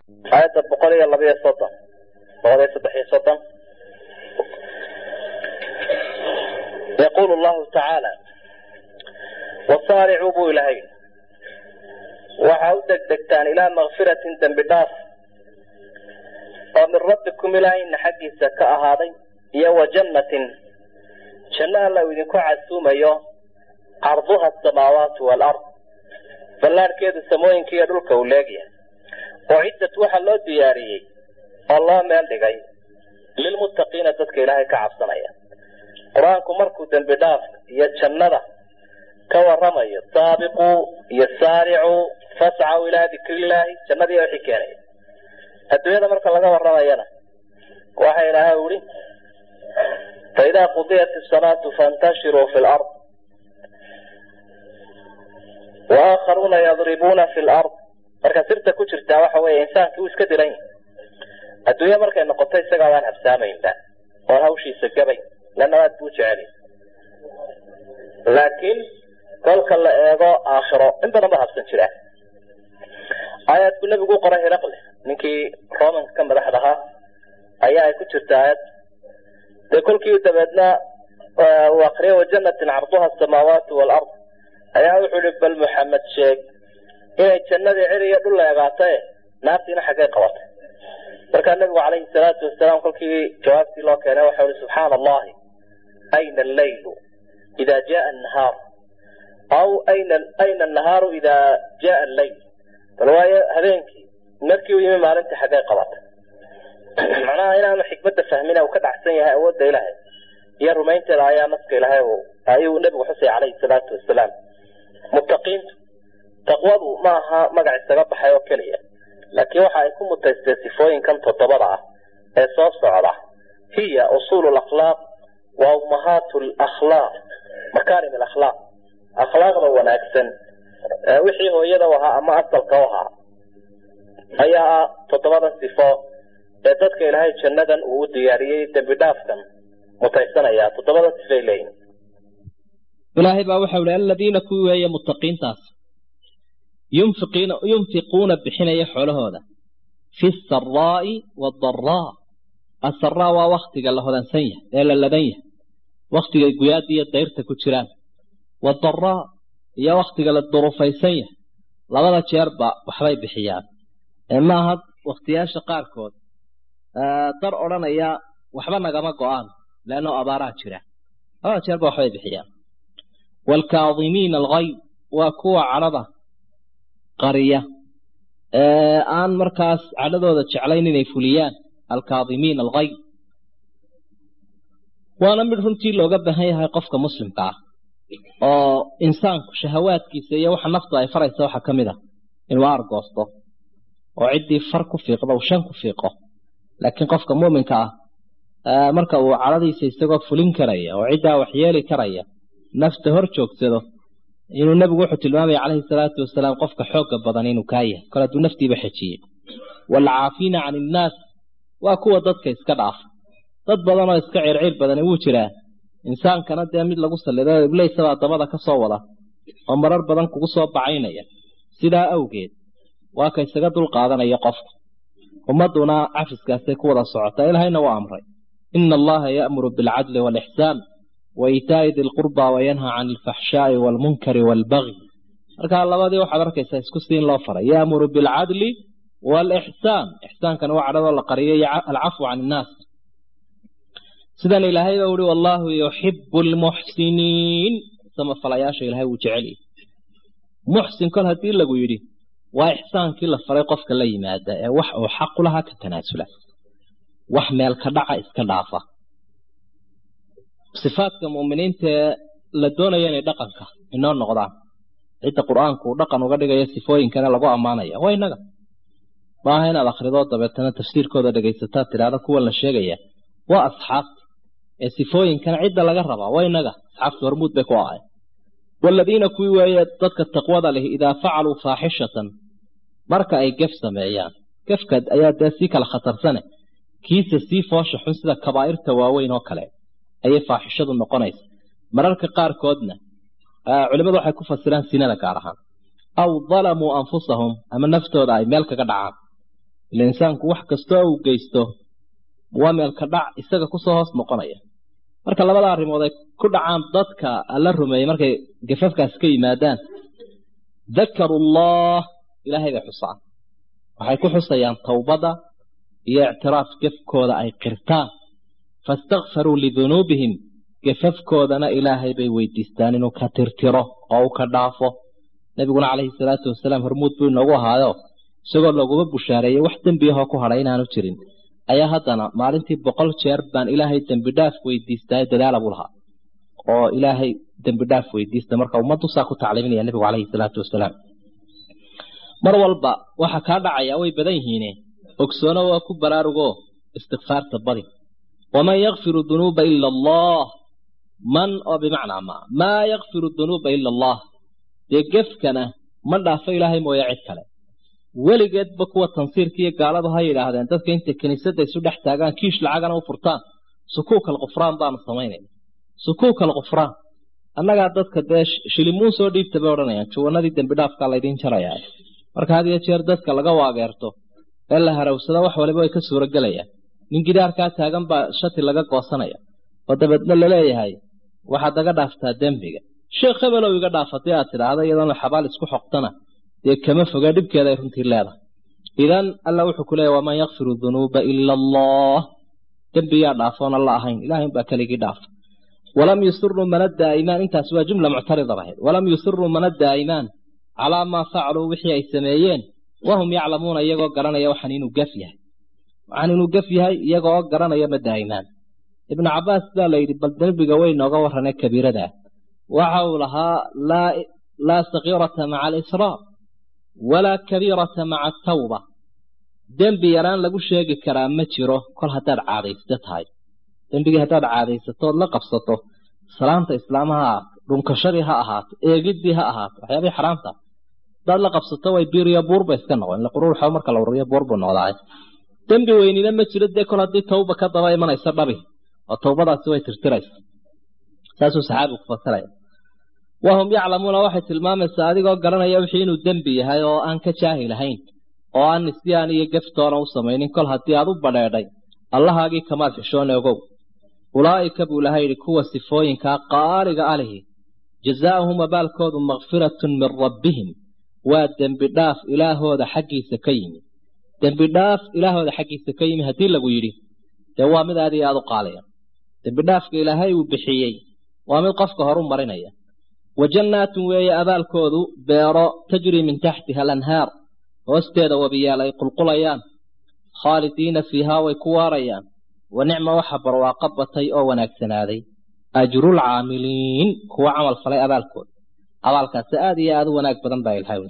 aayadda boqol iyo labiyo soddon boqol iyo saddex iyo soddon yaqulu llahu tacaala wasaaricuu buu ilahay waxaa u degdegtaan ilaa makfiratin dembi dhaaf oo min rabbikum ilaahayna xaggiisa ka ahaaday iyo wa jannatin janno alla uu idinku casuumayo carduha asamaawaatu waalard ballaarhkeedu samooyinka iyo dhulka uu leegyahay oo ciddat waxaa loo diyaariyey oo loo meel dhigay lilmuttaqiina dadka ilaahay ka cabsanaya qur-aanku markuu dembi dhaafka iyo jannada ka waramayo saabiquu iyo saaricuu fascaw ilaa dikrillaahi jannadiiya wixii keenaya adduunyada marka laga waramayana waxa ilaahay uhi faidaa qudiyat isalaatu faintashiruu fi lard waakharuuna yadribuuna fi lard marka sirta ku jirtaa waxa weeye insaankii uu iska diran yahay adduunya markay noqoto isagaa waan habsaamaynba oon hawshiisa gabay lana aad buu jeceli laakiin kolka la eego aakhiro in badan ba habsan jiraa aayaadku nebigu u qoray hiraqle ninkii romanka ka madaxda ahaa ayaa ay ku jirta aayad dee kolkii dabeedna uu akriya wajanatin carduha asamaawaatu waalard ayaa wuxuu ihi bal muxamed sheeg inay jannadii cir iyo dhul leegaatae naartiina xaggay qabatay markaa nebigu calayhi salaatu wasalaam kolkii jawaabtii loo keenay waxau ihi subxaana allahi ayna alleylu ida jaa annahaar aw ayna ayna annahaaru ida jaa alleyl bal waayo habeenkii markii u yimi maalintii xaggay qabatay macnaha inaanu xikmadda fahmina uu ka dhacsan yahay awoodda ilaahay iyo rumaynteeda ayaa naska ilaahay ayuu nebigu xusay calayhi salaatu wasalaam muttaqiintu taqwadu ma aha magac isaga baxay oo keliya laakiin waxa ay ku mutaystee sifooyinkan toddobada ah ee soo socda hiya usuulu lakhlaaq wa ummahaatu lakhlaaq makaarim alakhlaaq akhlaaqda wanaagsan wixii hooyada u ahaa ama asalka u ahaa ayaa ah toddobadan sifo ee dadka ilaahay jannadan uu u diyaariyey dembi dhaafkan mutaysanaya toddobadan sifay leeyihin ilaahay baa waxau ihi aladiina kuwii weeye muttaqiintaas yunfiqiina yunfiquuna bixinaya xoolahooda fi saraa'i waadaraa asaraa waa waktiga la hodansan yahay ee la ladan yahay waktigay guyaada iyo dayrta ku jiraan wadaraa iyo waktiga la durufaysan yahay labada jeerba waxbay bixiyaan ee maaha wakhtiyaasha qaarkood dar odhanaya waxba nagama go-aan leanno abaaraa jira labada jeerba waxbay bixiyaan waalkaadimiina alghayd waa kuwa cadhada qariya ee aan markaas cadhadooda jeclayn inay fuliyaan alkaadimiina alghayd waana mid runtii looga baahan yahay qofka muslimka ah oo insaanku shahawaadkiisa iyo waxa naftu ay faraysa waxaa ka mid ah inuu aargoosto oo ciddii far ku fiiqdo uu shan ku fiiqo laakiin qofka muuminka ah marka uu cadhadiisa isagoo fulin karaya oo ciddaa waxyeeli karaya nafta hor joogsado inuu nebigu wuxuu tilmaamaya calayhi salaatu wasalaam qofka xoogga badan inuu kaa yahay kol hadduu naftiiba xejiyey waalcaafiina can innaas waa kuwa dadka iska dhaafa dad badan oo iska circiir badani wuu jiraa insaankana dee mid lagu sallido iblaysabaa dabada ka soo wada oo marar badan kugu soo bacaynaya sidaa awgeed waa ka isaga dul qaadanaya qofka ummadduna cafiskaasay ku wada socotaa ilaahayna waa amray ina allaha ya'muru bilcadli waalixsaan wa iitaa'i di lqurba wayanhaa can alfaxshaa'i waalmunkari waalbagyi markaa labadii waxaad arkaysaa isku siin loo faray ya'muru bilcadli waalixsaan ixsaankana waa cadhadoo la qariyo iyo alcafwu can innaas sidan ilaahay baa uhi wallaahu yuxibu almuxsiniin samafalayaasha ilahay wuu jecel yahy muxsin kol haddii lagu yidhi waa ixsaankii la faray qofka la yimaada ee wax uu xaqu lahaa ka tanaasula wax meel ka dhaca iska dhaafa sifaadka mu'miniinta ee la doonaya inay dhaqanka inoo noqdaan cidda qur-aanku uu dhaqan uga dhigayo sifooyinkana lagu ammaanaya waa innaga maaha inaad akhridoo dabeetana tafsiirkooda dhegaysataa tidhaahda kuwan la sheegaya waa asxaabta ee sifooyinkana cidda laga rabaa waa innaga asxaabta hormuud bay ku ahay waaladiina kuwii weeye dadka taqwada leh idaa facaluu faaxishatan marka ay gef sameeyaan gefka ayaa dee sii kala khatarsane kiisa sii foosha xun sida kabaa'irta waaweyn oo kale ayay faaxishadu noqonaysa mararka qaarkoodna culimmadu waxay ku fasiraan sinada gaar ahaan aw dalamuu anfusahum ama naftooda ay meel kaga dhacaan ila insaanku wax kastoo uu geysto waa meelka dhac isaga kusoo hoos noqonaya marka labada arrimood ay ku dhacaan dadka alla rumeeyey markay gafafkaas ka yimaadaan dakaru llah ilaahay bay xusaan waxay ku xusayaan towbadda iyo ictiraaf gefkooda ay qirtaan faistakfaruu lidunuubihim gafafkoodana ilaahay bay weydiistaan inuu ka tirtiro oo u ka dhaafo nebiguna calayhi salaatu wasalaam hormuud buu inoogu ahaayo isagoo laguma bushaareeyey wax dembiyahoo ku hadhay inaanu jirin ayaa haddana maalintii boqol jeer baan ilaahay dembi dhaaf weydiistaa dadaala buu lahaa oo ilaahay dembi dhaaf weydiista marka ummaddu saa ku tacliiminaya nebigu calayhi salaatu wasalaam mar walba waxa kaa dhacaya way badan yihiine ogsoono waa ku baraarugo istikfaarta badi waman yakfiru dunuuba ila allah man oo bimacnaa ma maa yakfiru dunuuba ila allah dee gefkana ma dhaafo ilaahay mooye cid kale weligeedba kuwa tansiirka iyo gaaladu ha yidhaahdeen dadka intay kiniisadda isu dhex taagaan kiish lacagana u furtaan sukuuk alkufraan baanu samaynayna sukuuk alkufraan annagaa dadka dee shilimuun soo dhiibta bay odhanayaan juwanadii dembi dhaafkaa laydin jarayaa marka had iyo jeer dadka laga waageerto ee la harawsada wax waliba way ka suuragelayaan nin gidaarkaa taagan baa shati laga goosanaya oo dabeedna laleeyahay waxaad naga dhaaftaa dembiga sheekh hebelow iga dhaaf haddii aad tidhaahda iyadoona xabaal isku xoqtana dee kama foga dhibkeeda ay runtii leedahay idan alla wuxuu ku leeyahy waman yakfiru dunuuba ila allah dembiyaa dhaafoon alla ahayn ilahay baa keligii dhaafa walam yusiruu mana daa'imaan intaas waa jumla muctarida ahayd walam yusiruu mana daa'imaan calaa maa facaluu wixii ay sameeyeen wahum yaclamuuna iyagoo garanaya waxaan inuu gaf yahay waxaan inuu gaf yahay iyagoo garanaya ma daa'imaan ibnu cabbaas baa la yidhi bal dembiga way nooga warranee kabiirada waxa uu lahaa laa sakiirata maca alisraar walaa kabiirata maca atawba dembi yaraan lagu sheegi karaa ma jiro kol haddaad caadaysto tahay dembigii haddaad caadaysatood la qabsato salaamta islaamaha ha ahaato dhunkashadii ha ahaato eegiddii ha ahaato waxyaabihii xaraamta haddaad la qabsato way biiriyo buurba iska noqon ila quruurxa marka la ururiyo buur buu noqdaay dembi weynina ma jiro dee kol haddii tawba ka daba imanaysa dhabi oo tawbadaasi way tirtiraysa saasuu saxaabigu ku fasiraya wahum yaclamuuna waxay tilmaamaysaa adigoo garanaya wixii inuu dembi yahay oo aan ka jaahil ahayn oo aan nisyaan iyo geftoona u samaynin kol haddii aad u badheedhay allahaagii kamaad xishoone ogow ulaa'ika buu ilahay yidhi kuwa sifooyinkaa qaaliga alihi jazaa'uhum abaalkoodu makfiratun min rabbihim waa dembi dhaaf ilaahooda xaggiisa ka yimi dembi dhaaf ilaahooda xaggiisa ka yimi haddii lagu yidhi dee waa mid aad iyo aad u qaaliya dembi dhaafka ilaahay uu bixiyey waa mid qofka horu marinaya wa jannaatun weeye abaalkoodu beero tajrii min taxtiha alanhaar hoosteeda wabiyaal ay qulqulayaan khaalidiina fiihaa way ku waarayaan wa nicma waxa barwaaqo batay oo wanaagsanaaday ajrulcaamiliin kuwa camal falay abaalkooda abaalkaasi aad iyo aad u wanaag badan baa ilahay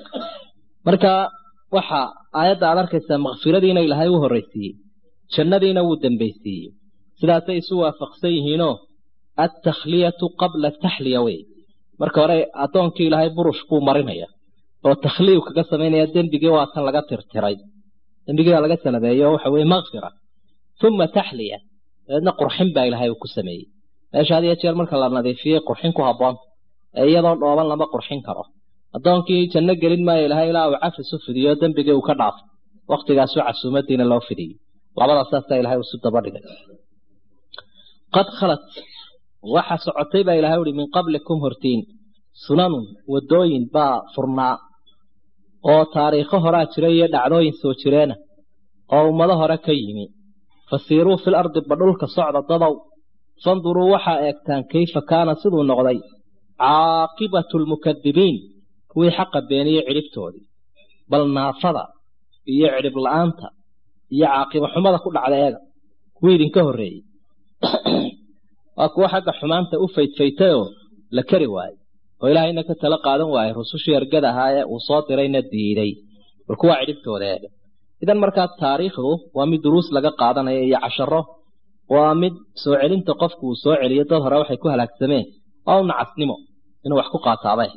marka waxa aayadda aad arkaysaa makfiradiina ilaahay u horraysiiyey jannadiina wuu dambaysiiyey sidaasay isu waafaqsan yihiinoo attakhliyatu qabla taxliya wey marka hore addoonkii ilaahay burush buu marinaya oo takhliyu kaga samaynaya dembigii waa tan laga tirtiray dembigiibaa laga sanabeeyo waxa weye makfira uma taxliya dabeedna qurxin baa ilaahay uu ku sameeyey meesha had iyo jeer marka la nadiifiyey qurxin ku habboonta ee iyadoo dhooban lama qurxin karo addoonkii janno gelin maayo ilahay ilaa uu cafis u fidiyo dembigii uu ka dhaafo waktigaasu casuumadiina loo fidiyey labada saasaa ilahay isu daba dhigay qad khalat waxa socotay baa ilahay uhi min qablikum hortiin sunanun wadooyin baa furnaa oo taariikho horaa jira iyo dhacdooyin soo jireena oo ummado hore ka yimi fasiiruu fil ardi badhulka socda dadow fanduruu waxaa eegtaan kayfa kaana siduu noqday caaqibatu lmukadibiin kuwii xaqa beeniyey cidhibtoodii bal naafada iyo cidhib la-aanta iyo caaqiba xumada ku dhacda eega kuwii idinka horreeyey waa kuwo xagga xumaanta u faydfaytayoo la kari waayey oo ilaahayna ka tala qaadan waayey rusushii ergada ahaa ee uu soo dirayna diiday bal kuwaa cidhibtooda eega idan markaa taariikhdu waa mid duruus laga qaadanayo iyo casharo waa mid soo celinta qofku uu soo celiyo dad hore waxay ku halaagsameen waa u nacasnimo inuu wax ku qaataabay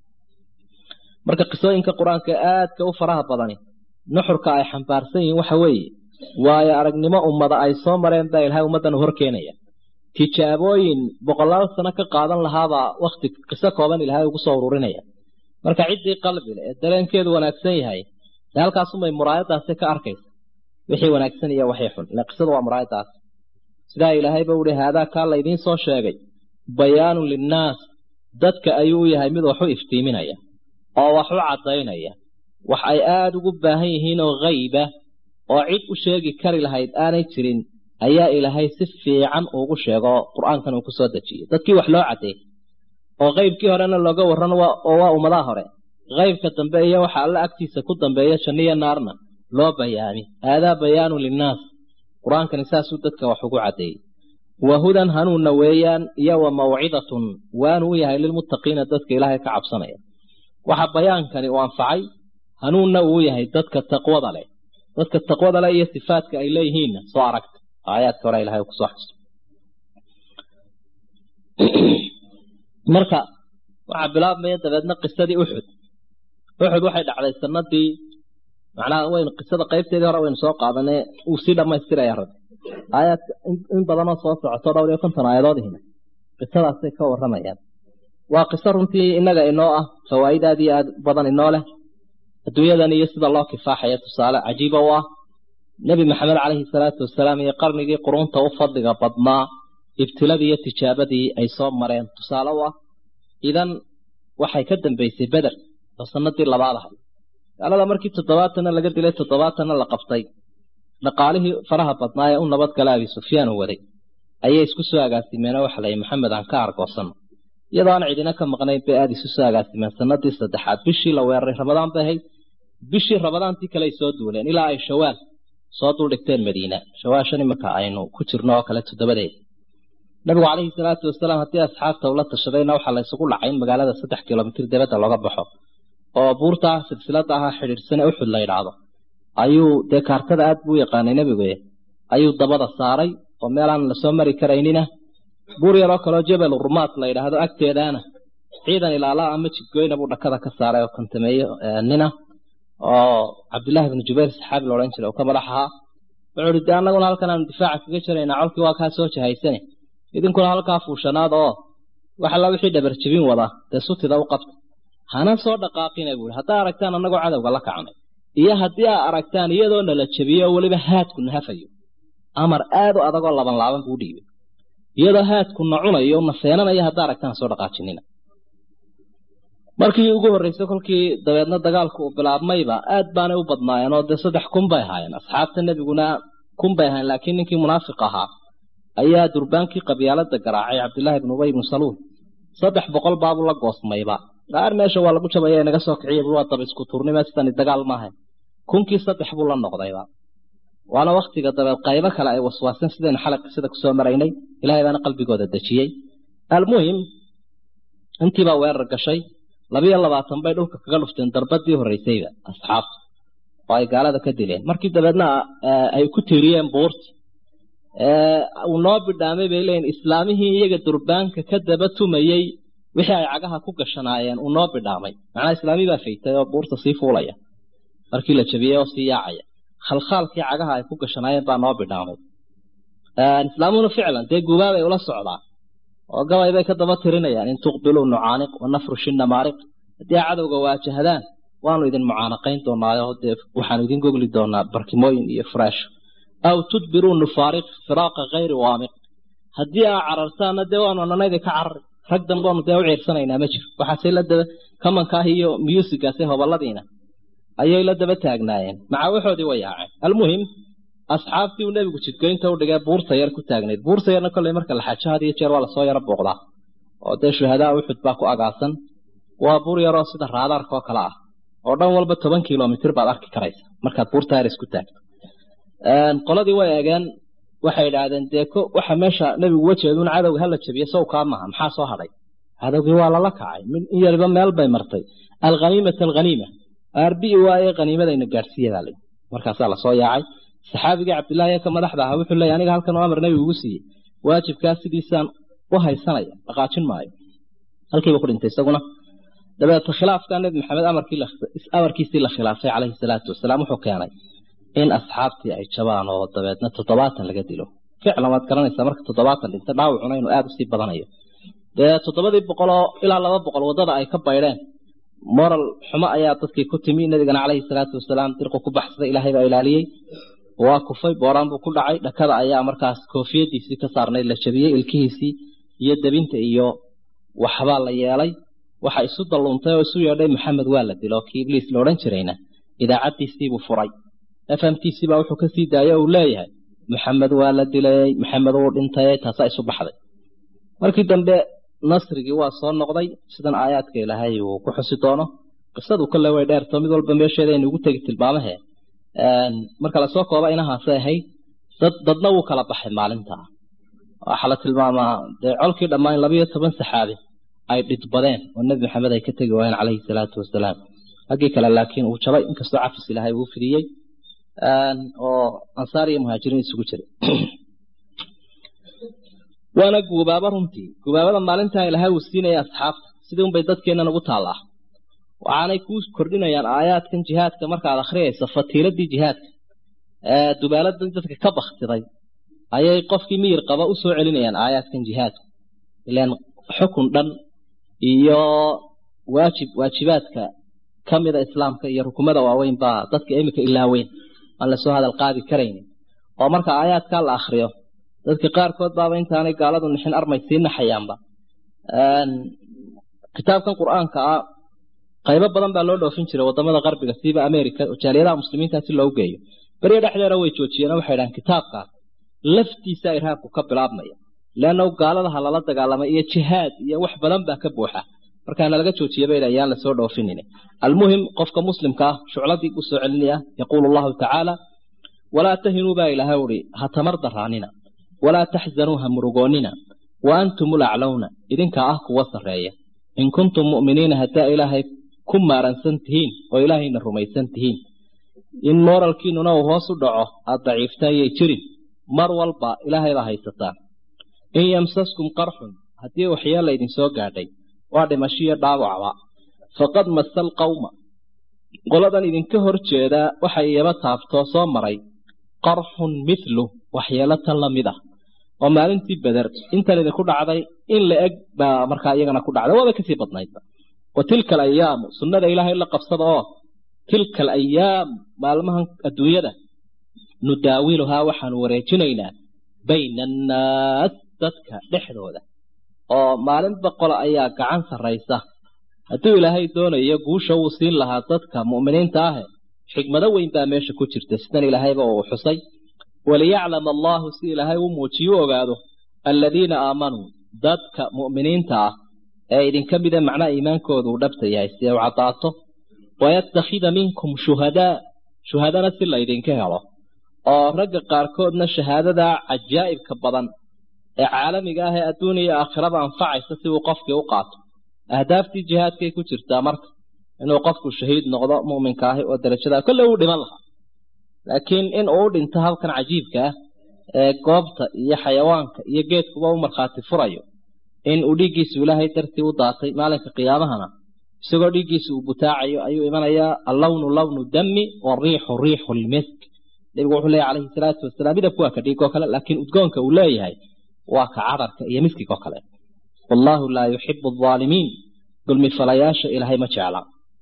marka qisooyinka qur-aanka aadka u faraha badani nuxurka ay xambaarsan yihiin waxa weeye waayo aragnimo ummada ay soo mareen baa ilahay ummaddan u horkeenaya tijaabooyin boqolaal sano ka qaadan lahaabaa wakti qiso kooban ilaahay ugu soo ururinaya marka ciddii qalbile ee dareenkeedu wanaagsan yahay dee halkaasumay muraayadaasi ka arkaysa wixii wanaagsan iyo waxii xun ila qisadu waa muraayadaas sidaa ilaahayba uhi haadaa kaa laydiin soo sheegay bayaanun linnaas dadka ayuu u yahay mid wax u iftiiminaya oo wax u caddaynaya wax ay aada ugu baahan yihiin oo hayba oo cid u sheegi kari lahayd aanay jirin ayaa ilaahay si fiican ugu sheego qur-aankan uu ku soo dejiyey dadkii wax loo caddeey oo qaybkii horena looga warran oo waa ummadaha hore qaybka dambe iyo waxa alla agtiisa ku dambeeya janniyo naarna loo bayaami haadaa bayaanun linnaas qur-aankani saasuu dadka wax ugu caddeeyey wa hudan hanuunna weeyaan iyo wa mawcidatun waanu u yahay lilmuttaqiina dadka ilaahay ka cabsanaya waxa bayaankani uu anfacay hanuunna uu yahay dadka taqwada leh dadka taqwada leh iyo sifaadka ay leeyihiinna soo aragta aayaadka hore ilahay uu kusoo xuso marka waxaa bilaabmaya dabeedna qisadii uxud uxud waxay dhacday sanadii macnaha waynu qisada qaybteedii hore waynu soo qaadanay uu sii dhammaystiraya rabbi aayaadka in badanoo soo socoto dhowr iyo konton aayadoodihina qisadaasay ka warramayaan waa qiso runtii innaga inoo ah fawaa'id aad iyo aad badan inoo leh adduunyadan iyo sida loo kifaaxaya tusaale cajiiba u ah nebi maxamed calayhi salaatu wasalaam iyo qarnigii qurunta u fadliga badnaa ibtiladii iyo tijaabadii ay soo mareen tusaale u ah idan waxay ka dambaysay beder oo sanadii labaad ahay gaalada markii toddobaatanna laga dilay toddobaatanna la qabtay dhaqaalihii faraha badnaa ee u nabadgala abi sufyaan uu waday ayay isku soo agaasimeenoo waxa layihi maxamed aan ka argoosanno iyadoo aan cidina ka maqnayn bay aada isu soo agaasimeen sanadii saddexaad bishii la weeraray ramadaan bay ahayd bishii ramadaantii kale ay soo duuleen ilaa ay shawaal soo duldhigteen madiina shawaashan iminka aynu ku jirno oo kale toddobadeed nabigu calayhi salaatu wasalaam haddii asxaabta ula tashadayna waxaa la isugu dhacay in magaalada saddex kilomitir dibadda looga baxo oo buurta silsilada ahaa xidhiidhsane uxud la yidhaahdo ayuu dee kaartada aad buu u yaqaanay nebigu ayuu dabada saaray oo meelaan lasoo mari karaynina buur yaroo kaleo jebel rumaat la yidhaahdo agteedaana ciidan ilaalaa ama jidgoyna buu dhakada ka saaray oo kontameeyo nina oo cabdillaahi bnu jubayr saxaabi la odhan jiray oo ka madax ahaa wuxuu uhi dee annaguna halkan aanu difaaca kaga jiraynaa colkii waa kaa soo jahaysane idinkuna halkaa fuushanaad oo wax alla wixii dhabar jebin wada dee sutida u qabta hana soo dhaqaaqina buui haddaa aragtaan annagoo cadowga la kacnay iyo haddii aa aragtaan iyadoo nala jebiyo oo weliba haadku nahafayo amar aad u adagoo laban laaban buu dhiibay iyadoo haadku na cunayo na feenanayo haddaa aragtaan soo dhaqaajinina markii ugu horreysay kolkii dabeedna dagaalku uu bilaabmayba aad baanay u badnaayeen oo dee saddex kun bay ahaayeen asxaabta nebiguna kun bay ahaayeen laakiin ninkii munaafiq ahaa ayaa durbaankii qabyaalada garaacay cabdillaahi ibnu ubay ibnu saluul saddex boqol baabuu la goosmayba qaar meesha waa lagu jabaya naga soo kiciya buu waa daba isku turnime sidani dagaal maahay kunkii saddex buu la noqdayba waana waktiga dabeed qaybo kale ay waswaaseen sidaynu xalay qisada kusoo maraynay ilaahay baana qalbigooda dejiyey almuhim intiibaa weerar gashay labiyo labaatan bay dhulka kaga dhufteen darbadii horreysayba asxaabta oo ay gaalada ka dileen markii dabeedna ay ku tiiriyeen buurti uu noo bidhaamay bay leeyiin islaamihii iyaga durbaanka ka daba tumayey wixii ay cagaha ku gashanaayeen uu noo bidhaamay macnaa islaami baa faytay oo buurta sii fuulaya markii la jabiyey oo sii yaacaya khalkhaalkii cagaha ay ku gashanaayeen baa noo bidhaamay islaamuna ficlan dee gubaabay ula socdaa oo gabay bay ka daba tirinayaan in tuqbiluu nucaaniq wa nafrushi namaariq haddii cadowga waajahdaan waanu idin mucaanaqayn doonaayo dee waxaanu idin gogli doonaa barkimooyin iyo furaasho aw tudbiruu nufaariq firaaqa kayri waamiq haddii aa carartaana dee waanu ananayda ka carari rag dambeonu dee u ciirsanaynaa ma jiro waxaasay la daba kamankaah iyo muusikaasay hoboladiina ayay la daba taagnaayeen macaawaxoodii way yaaceen almuhim asxaabtii uu nebigu jidgoynta u dhigay buurta yar ku taagnayd buurta yarna kolley marka la xajo had iyo jeer waa lasoo yaro booqdaa oo dee shuhadaa uxud baa ku agaasan waa buur yaroo sida raadaarka oo kale ah oo dhan walba toban kilomitir baad arki karaysa markaad buurta yar isku taagto qoladii way eegeen waxay idhaahdeen dee waxa meesha nebigu wajeeduun cadowga hala jabiye sow kaa maha maxaa soo hadhay cadowgii waa lala kacay in yariba meel bay martay alkhaniimata alkhaniima arbii waaye khaniimadayna gaadhsiiya baa layidhi markaasaa lasoo yaacay saxaabigii cabdillaahi ee ka madaxda ahaa wuxuu leeyahy aniga halkan oo amar nebigu ugu siiyey waajibkaa sidiisaan u haysanaya dhaqaajin maayo halkiiba ku dhintay isaguna dabeeta khilaafkaa nebi maxamed amarkiisii la khilaafay calayhi salaatu wasalaam wuxuu keenay in asxaabtii ay jabaan oo dabeedna toddobaatan laga dilo ficlan waad garanaysaa marka toddobaatan dhinta dhaawacuna inuu aada usii badanayo dee toddobadii boqol oo ilaa laba boqol waddada ay ka baydheen moral xumo ayaa dadkii ku timi nabigana calayhi salaatu wasalaam dirqu ku baxsaday ilaahay baa ilaaliyey waa kufay booraan buu ku dhacay dhakada ayaa markaas koofiyadiisii ka saarnayd la jabiyey ilkihiisii iyo debinta iyo waxbaa la yeelay waxa isu dalluuntay oo isu yeedhay maxamed waa la dilo kii ibliis la odhan jirayna idaacaddiisiibuu furay fmtcbaa wuxuu kasii daayay uu leeyahay maxamed waa la dilay maxamed wuu dhintay taasaa isu baxday markii dambe nasrigii waa soo noqday sidan aayaadka ilaahay uu ku xusi doono qisadu kale way dheerto mid walba meesheeda aynu ugu tegi tilmaamahe marka lasoo kooba inahaasay ahayd dad dadna wuu kala baxay maalintaa waxaa la tilmaamaa dee colkii dhammaan labayo toban saxaabi ay dhidbadeen oo nebi maxamed ay ka tegi waayeen calayhi salaatu wasalaam haggii kale laakiin uu jabay inkastoo cafis ilaahay uu fidiyey oo ansaar iyo muhaajiriin isugu jiray waana guubaaba runtii guubaabada maalintaa ilaahay uu siinaya asxaabta sidii unbay dadkeennan ugu taallaa waxaanay kuu kordhinayaan aayaadkan jihaadka markaad akhriyayso fatiiladii jihaadka dubaaladan dadka ka baktiday ayay qofkii miyir qaba u soo celinayaan aayaadkan jihaadka ilaan xukun dhan iyo waajib waajibaadka ka mida islaamka iyo rukumada waaweyn baa dadka iminka ilaaweyn aan lasoo hadal qaadi karaynin oo marka aayaadkaa la akriyo dadka qaarkood baaba intaanay gaaladu nixin armay sii naxayaanba kitaabkan qur-aanka ah qaybo badan baa loo dhoofin jiray wadamada qarbiga siiba america jaaliyadaha muslimiinta si loogu geeyo beriya dhexdeeda way joojiyeen waxay dhahaan kitaabkaas laftiisa irhaabku ka bilaabmaya leanna gaaladaha lala dagaalamay iyo jihaad iyo wax badan baa ka buuxa markaana laga joojiya bay ayaan lasoo dhoofinin almuhim qofka muslimka ah shucladii u soo celinaya yaquulu allahu tacaala walaa tahinuu baa ilaahay uhi ha tamar daraanina walaa taxzanuu ha murugoonnina wa antum ulaclowna idinkaa ah kuwa sarreeya in kuntum mu'miniina haddaa ilaahay ku maaransan tihiin oo ilaahayna rumaysan tihiin in mooralkiinuna uu hoos u dhaco aad daciiftaan yay jirin mar walba ilaahayda haysataan in yamsaskum qarxun haddii waxyeella idinsoo gaadhay waa dhimashiyo dhaawacba faqad masa alqawma qoladan idinka hor jeedaa waxay iyaba taabtoo soo maray qarxun mithlu waxyeelo tan la mid ah oo maalintii beder intan idinku dhacday in la eg baa markaa iyagana ku dhacday waaba kasii badnaydba wa tilka alayaamu sunnada ilaahay la qabsada oo tilka alayaam maalmahan adduunyada nudaawiluhaa waxaanu wareejinaynaa bayna annaas dadka dhexdooda oo maalin boqol ayaa gacan sarraysa hadduu ilaahay doonayo guusha wuu siin lahaa dadka mu'miniinta ahe xigmado weyn baa meesha ku jirta sidan ilaahayba uu xusay waliyaclama allaahu si ilaahay u muujiyo u ogaado aladiina aamanuu dadka mu'miniinta ah ee idinka mida macnaha iimaankooda uu dhabta yahay si u caddaato wayattakhida minkum shuhadaa shuhadana si laydinka helo oo ragga qaarkoodna shahaadada cajaa'ibka badan ee caalamiga ah ee adduuniya iyo aakhiraba anfacaysa si uu qofkii u qaato ahdaaftii jihaadkay ku jirtaa marka inuu qofku shahiid noqdo mu'minka ahi oo darajada kolle uu dhiman lahaa laakiin in uu u dhinto halkan cajiibka ah ee goobta iyo xayawaanka iyo geedkuba u markhaati furayo in uu dhiiggiisu ilaahay dartii u daatay maalinka qiyaamahana isagoo dhiiggiisu uu butaacayo ayuu imanayaa allawnu lawnu dami wariixu riixu lmisk nabigu wuxuu leeyahy calayhi salaatu wasalaam midabku waa ka dhiigoo kale laakiin udgoonka uu leeyahay waa ka cadarka iyo miskigoo kale wallaahu laa yuxibu alaalimiin dulmi falayaasha ilaahay ma jecla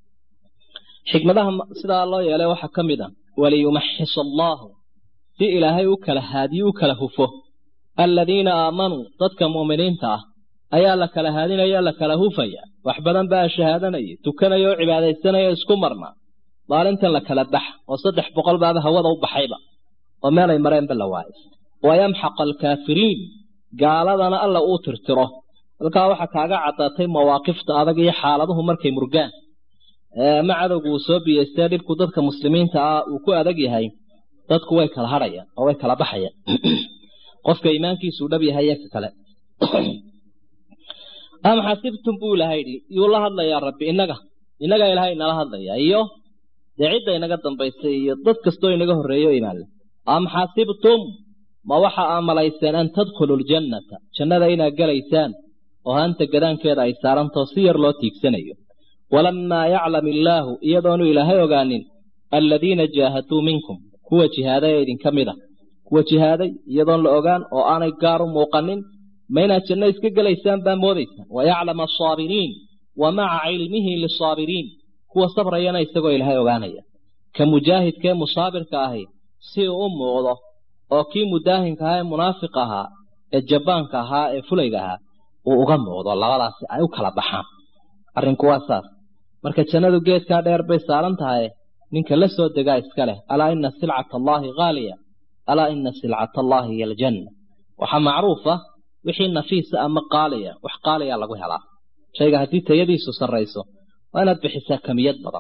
xikmadaha sidaa loo yeelay waxaa ka mid a waliyumaxis allaahu si ilaahay u kala haadiyo u kala hufo aladiina aamanuu dadka mu'miniinta ah ayaa la kala haadinaya la kala hufaya wax badan baa shahaadanaya tukanaya oo cibaadaysanaya isku marna maalintan la kala bax oo saddex boqol baaba hawada u baxayba oo meelay mareenba la waayo wayamxaq alkaafiriin gaaladana alla uu tirtiro halkaa waxaa kaaga caddaatay mawaaqifta adag iyo xaaladuhu markay murgaan ma cadowgu uu soo biyeystee dhibku dadka muslimiinta ah uu ku adag yahay dadku way kala hadhayaan oo way kala baxayaan qofka iimaankiisuu dhab yahay iyo ka kale am xasibtum buu ilahay yidhi yuu la hadlayaa rabbi innaga innagaa ilaahay inala hadlayaa iyo dee cidda inaga dambaysay iyo dad kastoo inaga horreeyo imaanle am xasibtum ma waxa aa malayseen an tadkhulu ljannata jannada inaad gelaysaan oo hanta gadaankeeda ay saarantao si yar loo tiigsanayo walammaa yaclam illaahu iyadoonu ilaahay ogaanin aladiina jaahaduu minkum kuwa jihaaday ee idinka mid a kuwa jihaaday iyadoon la ogaan oo aanay gaar u muuqanin ma inaad janno iska gelaysaan baa moodaysaan wayaclam asaabiriin wa maca cilmihi lisaabiriin kuwa sabrayana isagoo ilaahay ogaanaya ka mujaahidkee musaabirka ahi si uu u muuqdo oo kii mudaahinka ahaa ee munaafiq ahaa ee jabbaanka ahaa ee fulayga ahaa uu uga muuqdo labadaasi ay u kala baxaan arrinku waa saas marka jannadu geedkaa dheer bay saaran tahay ninka la soo degaa iska leh alaa ina silcata allaahi haaliya alaa ina silcata allaahi hiyo aljanna waxaa macruuf ah wixii nafiisa ama qaaliya wax qaaliya lagu helaa shayga haddii tayadiisu sarrayso waa inaad bixisaa kamiyad badan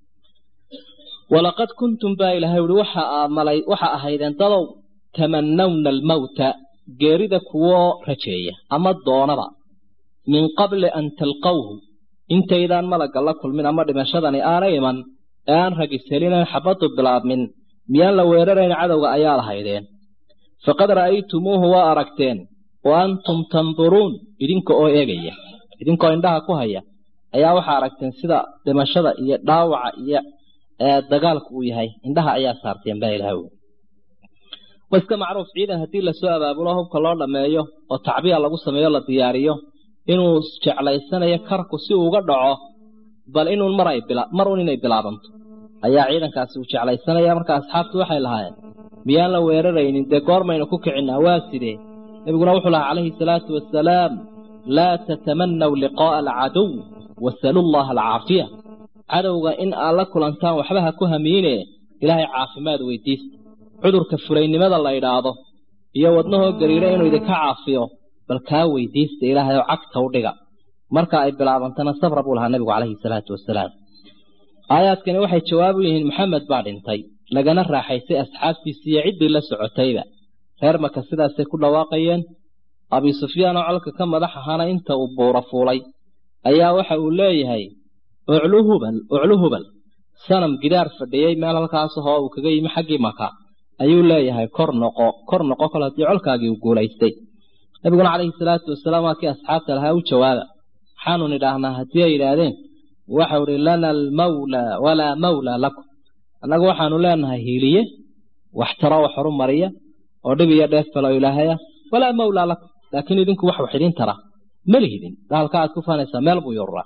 walaqad kuntum baa ilaahay uhi waxa ahaydeen dadow tamanawna almawta geerida kuwoo rajeeya ama doonaba min qabli an talqawhu intaydaan malagga la kulmin ama dhimashadani aanay iman ee aan ragiselinayn xabaddu bilaabmin miyaan la weerarayn cadowga ayaa lahaydeen faqad ra'aytumuuhu waa aragteen wa antum tanduruun idinka oo eegaya idinkoo indhaha ku haya ayaa waxaa aragteen sida dhimashada iyo dhaawaca iyo dagaalku uu yahay indhaha ayaa saarteen baa ilaha wy wa iska macruuf ciidan haddii lasoo abaabulo hubka loo dhammeeyo oo tacbiya lagu sameeyo la diyaariyo inuu jeclaysanayo karku si uu uga dhaco bal inuun mar un inay bilaabanto ayaa ciidankaasi uu jeclaysanaya marka asxaabtu waxay lahaayeen miyaan la weeraraynin dee goormaynu ku kicinaa waa sidee nebiguna wuxuu lahaa calayhi salaatu wasalaam laa tatamanaw liqaa'a alcaduw wasalu llaha alcaafiya cadowga in aad la kulantaan waxba ha ku hamiine ilaahay caafimaad weydiista cudurka fulaynimada la idhaahdo iyo wadnahoo gariira inuu idinka caafiyo bal kaa weydiista ilaahay oo cagta u dhiga marka ay bilaabantana sabra buu lahaa nebigu calayhi salaatu wasalaam aayaadkani waxay jawaab u yihiin maxamed baa dhintay lagana raaxaysay asxaabtiisii iyo ciddii la socotayba reer maka sidaasay ku dhawaaqayeen abi sufyaan oo colka ka madax ahaana inta uu buura fuulay ayaa waxa uu leeyahay uclu hubal uclu hubal sanam gidaar fadhiyey meel halkaas ahoo uu kaga yimi xaggii maka ayuu leeyahay kor noqo kor noqo kol haddii colkaagii uu guulaystay nabiguna calayhi salaatu wasalaam waa kii asxaabta lahaa u jawaaba maxaanu nidhaahnaa haddii ay yidhaahdeen waxau idhi lana almawla walaa mawla lakum annagu waxaanu leenahay hiiliye waxtaro wax horu mariya oo dhib iyo dheef kalo ilaahaya walaa mawlaa lakum laakiin idinku wax wax idin tara ma lihidin daalka aad ku faanaysaa meel buu yururaa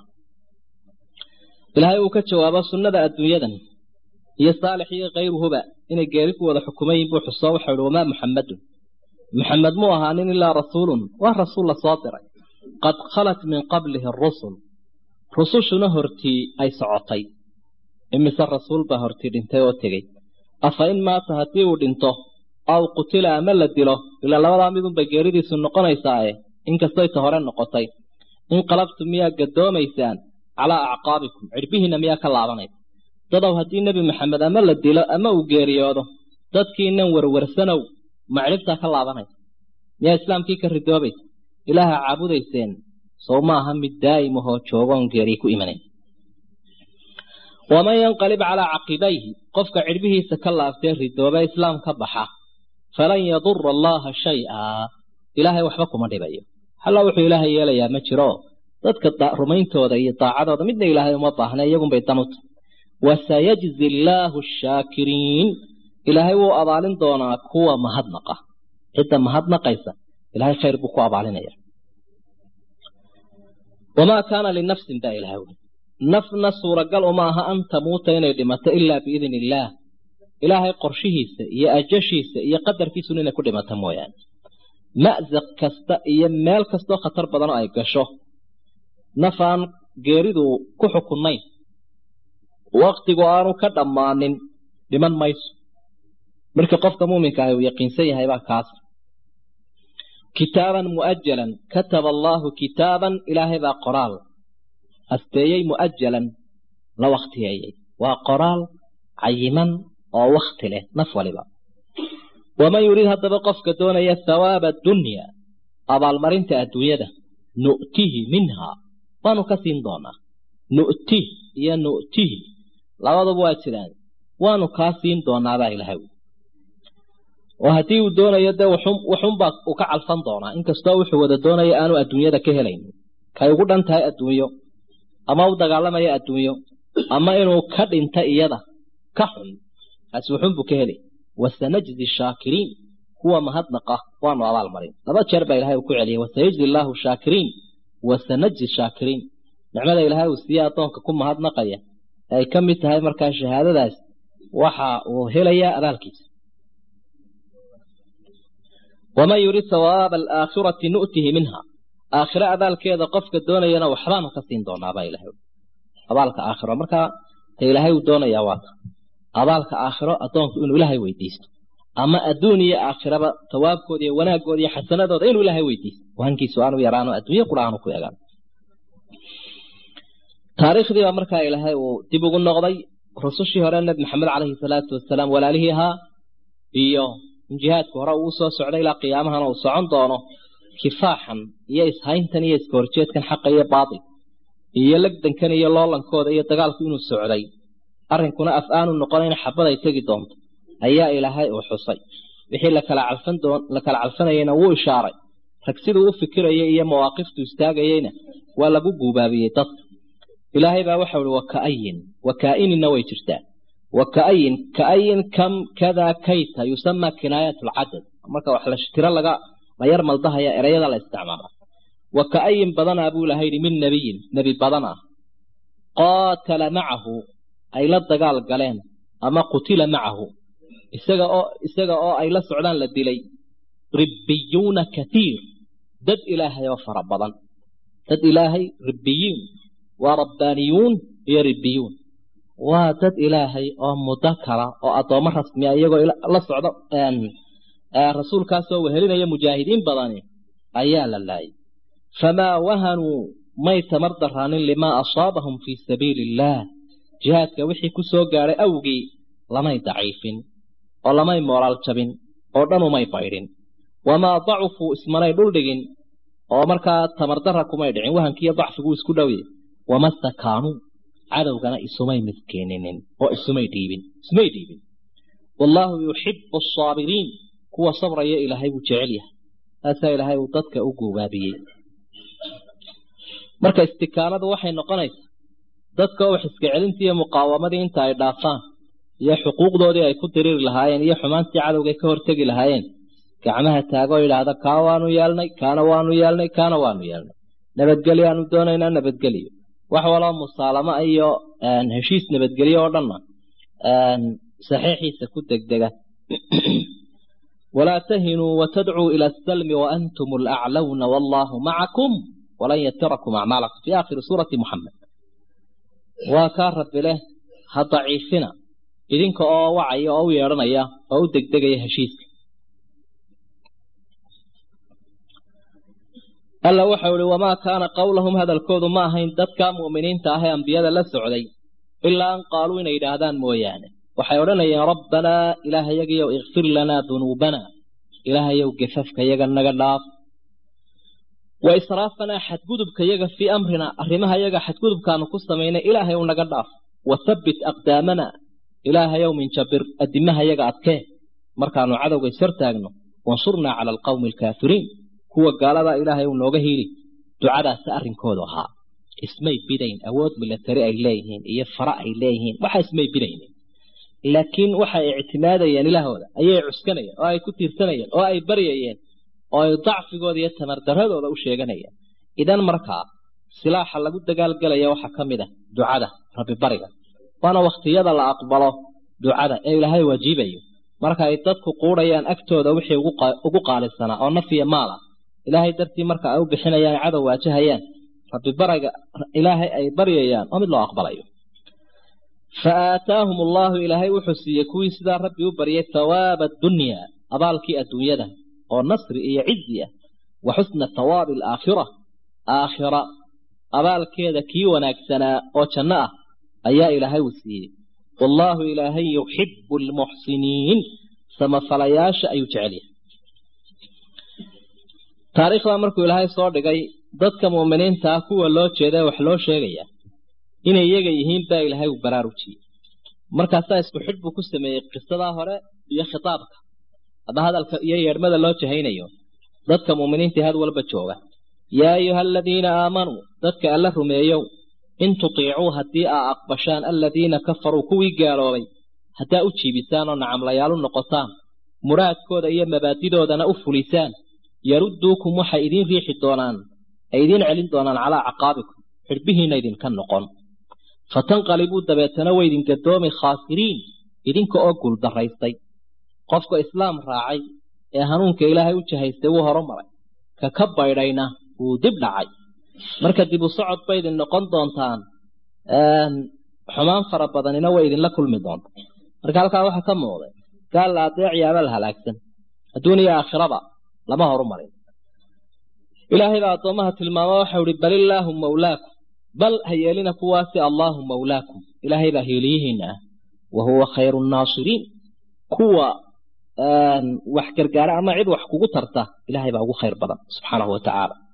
ilaahay uu ka jawaabo sunnada adduunyadan iyo saalix iyo kayruhuba inay geeri ku wada xukumayin buu xusoo waxau ihi wamaa muxammadun muxamed muu ahaanin ilaa rasuulun waa rasuul la soo diray qad khalat min qablihi arusul rusushuna hortii ay socotay imise rasuul baa hortii dhintay oo tegey afa in maata haddii uu dhinto aw qutila ama la dilo ilaa labadaa midunbay geeridiisu noqonaysaae inkastoy ta hore noqotay inqalabtu miyaa gadoomaysaan calaa acqaabikum cidhbihiinna miyaa ka laabanaysa dadow haddii nebi maxamed ama la dilo ama uu geeriyoodo dadkiinan warwarsanow ma cidhibtaa ka laabanaysa miyaa islaamkii ka ridoobaysa ilaaha caabudayseen sow maaha mid daa'imahoo joogoon geeriy ku imanayn waman yanqalib calaa caqibayhi qofka cidhbihiisa ka laaftee ridooba islaam ka baxa falan yadura allaha shay-a ilaahay waxba kuma dhibayo halla wuxuu ilaahay yeelayaa ma jiro dadka rumayntooda iyo daacadooda midna ilaahay uma baahna iyagunbay danuta wasayajzi allaahu ashaakiriin ilaahay wuu abaalin doonaa kuwa mahadnaqa cidda mahadnaqaysa ilahay khayr buu ku abaalinaya wamaa kaana linafsin baa ilahay ui nafna suuragal uma aha an tamuuta inay dhimato ilaa biidn illaah ilaahay qorshihiisa iyo ajashiisa iyo qadarkiisuna inay ku dhimato mooyaane ma'saq kasta iyo meel kastoo khatar badan oo ay gasho naf aan geeridu ku xukunnayn waktigu aanu ka dhammaanin dhiman mayso marka qofka muuminka ahi uu yaqiinsan yahay baa kaas kitaaban mu'ajalan kataba allaahu kitaaban ilaahay baa qoraal asteeyey mu'ajalan la wakhtiyeeyey waa qoraal cayiman oo wakhti leh naf waliba waman yuriid haddaba qofka doonaya thawaaba addunya abaalmarinta adduunyada nu'tihi minhaa waanu ka siin doonaa nu'tih iyo nu'tihi labaduba waa jiraan waanu kaa siin doonaabaa ilahay oo haddii uu doonayo dee waxunbaa uu ka calfan doonaa inkastoo wuxuu wada doonaya aanu adduunyada ka helaynin kay ugu dhan tahay adduunyo ama u dagaalamaya adduunyo ama inuu ka dhinta iyada ka xun kaasi wuxunbuu ka helay wasanajzi shaakiriin kuwa mahadnaqa waanu abaal marin laba jeer baa ilahay uu ku celiyay wasayajzi allaahu shaakiriin wasanajzi shaakiriin nicmada ilaahay uu siiye addoonka ku mahadnaqaya ay ka mid tahay markaa shahaadadaas waxa uu helayaa abaalkiisa waman yurid sawaaba alaakhirati nu'tihi minha aakhiro abaalkeeda qofka doonayana waxbaanu ka siin doonaabaa ilahay abaalka aakhiro markaa ta ilaahay uu doonayaa waata abaalka aakhiro addoonku inuu ilaahay weydiisto ama adduun iyo aakhiraba tawaabkooda iyo wanaagooda iyo xasanadooda inuu ilaahay weydiisto wahankiisu aanu yaraano adduunye qura aanu ku egaan taariikhdii baa markaa ilaahay uu dib ugu noqday rusushii hore nebi maxamed caleyhi salaatu wasalaam walaalihii ahaa iyo in jihaadku hore uu soo socday ilaa qiyaamahana uu socon doono kifaaxan iyo ishayntan iyo iska horjeedkan xaqa iyo baatil iyo legdankan iyo loolankooda iyo dagaalku inuu socday arrinkuna af aanu noqonayna xabad ay tegi doonto ayaa ilaahay uu xusay wixii lakala calfan doon la kala calfanayeyna wuu ishaaray rag siduu u fikirayay iyo mawaaqiftu istaagayeyna waa lagu guubaabiyey dadka ilaahay baa waxau ihi wakaayin wakaa'ininna way jirtaa wakaayin kaayin kam kada kayta yusama kinaayat lcadad marka wax la tiro laga la yar maldahaya ereyada la isticmaala wakaayin badanaa buu ilahay yidhi min nebiyin nebi badanaa qaatala macahu ay la dagaal galeen ama qutila macahu isaga oo isaga oo ay la socdaan la dilay ribbiyuuna kathiir dad ilaahay oo fara badan dad ilaahay ribbiyiin waa rabbaaniyuun iyo ribbiyuun waa dad ilaahay oo muddo kala oo addoommo rasmiya iyagoo la socdo rasuulkaasoo wehelinaya mujaahidiin badani ayaa la laayay famaa wahanuu may tamar daraanin limaa asaabahum fii sabiili illaah jihaadka wixii ku soo gaadhay awgii lamay daciifin oo lamay moolaal jabin oo dhan umay baydhin wamaa dacufuu ismanay dhuldhigin oo markaa tamardarra kumay dhicin wahankiiyo dacfiguu isku dhowye wama stakaanuu cadowgana isumay miskeeninin oo isumay dhiibin ismay dhiibin wallaahu yuxibu asaabiriin kuwa sabraya ilaahay buu jecel yahay taasaa ilaahay uu dadka u guubaabiyey marka istikaanadu waxay noqonaysaa dadka oo wax iska celintii iyo muqaawamadii inta ay dhaafaan iyo xuquuqdoodii ay ku diriiri lahaayeen iyo xumaantii cadowgay ka hortegi lahaayeen gacmaha taagoo yidhaahda kaa waanu yeelnay kaana waanu yeelnay kaana waanu yeelnay nabadgelyo aanu doonaynaa nabadgelyo wax waloo musaalamo iyo heshiis nabadgelyo oo dhanna saxiixiisa ku degdega walaa tahinuu watadcuu ila asalmi waantum alaclawna wallaahu macakum walan yatirakum acmaalakum fi aakhiri suurati muxamed waa kaa rabbi leh ha daciifina idinka oo wacaya oo u yeedhanaya oo u degdegaya heshiiska alla waxau ihi wamaa kaana qowlahum hadalkoodu ma ahayn dadka mu'miniinta ah ee ambiyada la socday ilaa an qaaluu inay yidhaahdaan mooyaane waxay odhanayeen rabbanaa ilaahayagiyow ikfir lanaa dunuubana ilaahayow gafafkayaga naga dhaaf wa israafanaa xadgudubkayaga fii amrina arrimaha yaga xadgudubkaanu ku samaynay ilaahayow naga dhaaf wa habbit aqdaamana ilaahayow minjabir addimahayaga adkee markaanu cadowga ishortaagno wansurnaa cala alqawmi alkaafiriin kuwa gaaladaa ilaahay uu nooga hiili ducadaasi arrinkoodu ahaa ismay bidayn awood milatari ay leeyihiin iyo fara ay leeyihiin waxa ismay bidaynin laakiin waxay ictimaadayeen ilaahooda ayay cuskanayeen oo ay ku tiirsanayeen oo ay baryayeen oo ay dacfigooda iyo tamardaradooda u sheeganayeen idan markaa silaaxa lagu dagaalgelaya waxaa ka mid ah ducada rabbi bariga waana wakhtiyada la aqbalo ducada ee ilaahay waajibayo marka ay dadku quudhayaan agtooda wixii ugu qaalisanaa oo naf iyo maal ah ilaahay dartii marka ay u bixinayaan ay cadow waajahayaan rabbi bariga ilaahay ay baryayaan oo mid loo aqbalayo fa aataahum allaahu ilaahay wuxuu siiyey kuwii sidaa rabbi u baryay thawaaba adunyaa abaalkii adduunyada oo nasri iyo cizi ah wa xusna thawaabi alaakhira aakhira abaalkeeda kii wanaagsanaa oo janno ah ayaa ilaahay uu siiyey wallaahu ilaahay yuxibu almuxsiniin samafalayaasha ayuu jecel yahay taariikhdaa markuu ilaahay soo dhigay dadka mu'miniinta ah kuwa loo jeeda wax loo sheegayaa inay iyaga yihiin baa ilaahay uu baraarujiyey markaasaa isku xidh buu ku sameeyey qisadaa hore iyo khitaabka ama hadalka iyo yeedhmada loo jahaynayo dadka mu'miniintii had walba jooga yaa ayuha aladiina aamanuu dadka alla rumeeyow in tutiicuu haddii aa aqbashaan aladiina kafaruu kuwii gaaloobay haddaa u jiibisaan oo nacamlayaal u noqotaan muraadkooda iyo mabaadidoodana u fulisaan yarudduukum waxay idiin riixi doonaan ay idiin celin doonaan calaa caqaabikum xidhbihiina idinka noqon fatanqalibuu dabeetana way idin gadoomi khaasiriin idinka oo guuldaraystay qofka islaam raacay ee hanuunka ilaahay u jahaystay wuu horumaray ka ka baydhayna wuu dib dhacay marka dib u socod bay idin noqon doontaan xumaan fara badanina way idinla kulmi doonta marka halkaa waxaa ka muuqday gaal la adeecayaaba la halaagsan adduun iyo aakhiraba lama horumarin ilaahay baa addoomaha tilmaama waxau ihi bal illaahu mawlaakum bal ha yeelina kuwaasi allaahu mawlaakum ilaahay baa heeliyihiina ah wa huwa khayru nnaasiriin kuwa wax gargaara ama cid wax kugu tarta ilaahay baa ugu khayr badan subxaanahu wa tacaala